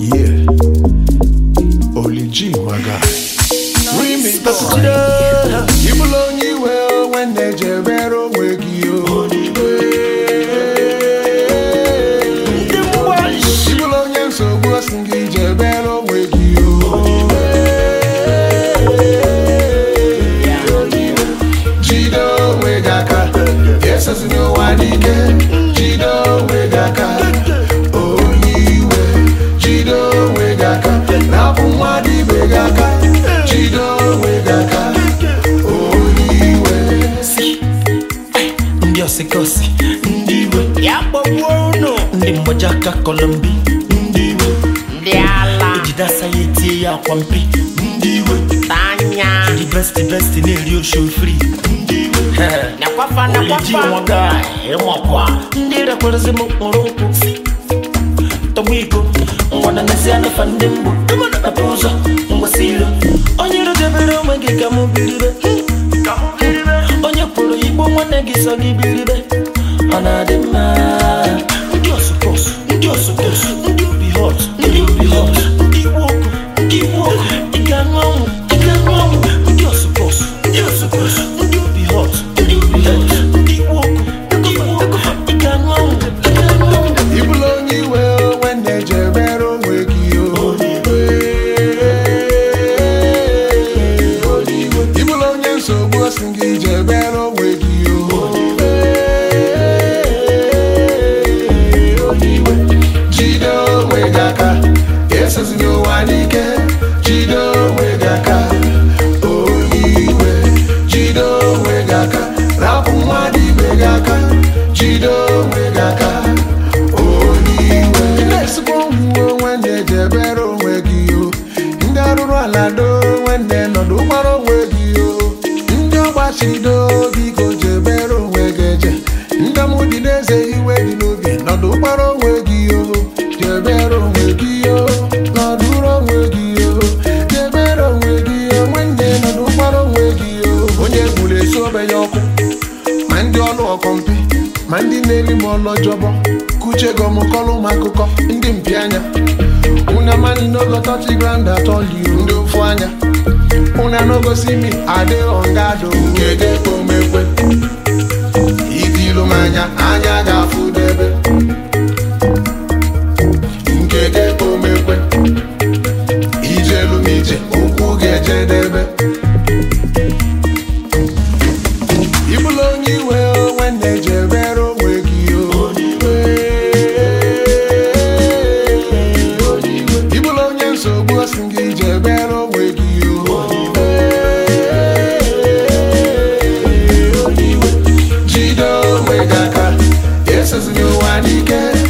Yeah. Oli G, my guy. Remix. Ịbụla onye iwe onwe na-ejebere onwe gị o. Ịbụla onye nsogbu osi gị jebere onwe gị o. Jide onwe gị aka, esozina ụwa n'ike. Jide onwe gị aka, onye iwe. Jide onwe gị aka, napụ mmadụ ibe gị aka. Jide onwe gị aka, onye iwe. ndị ọsịkọsị ndị iwe ya gbagbuo unu ndị mgbaji aka kọlọmbi ndị iwe ndị ala ejidasa ya etie ya akwa mpi ndị iwe tanya ndị besti besti na-eri oshofri ndị iwe nakwafa Oliji nakwafa nwaga ịmakwa ndị rekwarịsị m mkpụrụ nkwụ tọgbu iko ngwana n'ezi anafa ndị mgbu mepe ụzọ ngwasị iro onye iro debere onwe gị ka mụ biribe onye kwuru igbo nwanne gị sọ gị biribe ọ na-adị mma ndị ọsụkọsụ ndị ọsụkọsụ ndị obi hot ndị obi hot ndị igbo oku ndị igbo oku ị ga-aṅụ ọnwụ ị ga-aṅụ ọnwụ ndị ọsụkọsụ ndị ọsụkọsụ ndị obi hot ndị obi hot ndị igbo oku ndị igbo oku ị ga-aṅụ ọnwụ ị ga-aṅụ ọnwụ Ịbụla onye iwe onwe na-ejebere onwe gị o. Ịbụla onye nsogbu osi gị jebere onwe gị o. Jide onwe gị aka, esozina ụwa n'ike. Jide onwe gị aka, onye iwe. Jide onwe gị aka, rapụ mmadụ ibe gị aka. Jide onwe gị aka, onye iwe. Ị na-esikwa onwe onwe na-ejebere onwe gị o. Ndị arụrụ ala do nwanne nọdụ gbara onwe gị o. Ndị ọgbachido biko jebere onwe gị eje. Ndị mụ dị n'eze iwe dị n'obi nọdụ gbara onwe gị o. Jebere onwe gị o. Nọdụrụ onwe gị o. Jebere onwe gị o. Nwanne nọdụ gbara onwe gị o. Onye gburu esi obe ya ọkụ ma ndị ọnụ ọkọmpi ma ndị na-eri m ọlọjọbọ kuche gọm kọlụ m akụkọ ndị mpi anya una mani nogo touch ground at all you ndị ofu anya una no go see me ade on guard o nke ga-ekpomekwe itilu m anya anya ga-afụ debe nke ga-ekpomekwe ijelu m ije ụkwụ ga-ejedebe Ịbụla onye iwe onwe na-ejebere onwe gị o. Ịbụla onye nsogbu osi gị jebere onwe gị o. Jide onwe gị aka, esozina ụwa n'ike.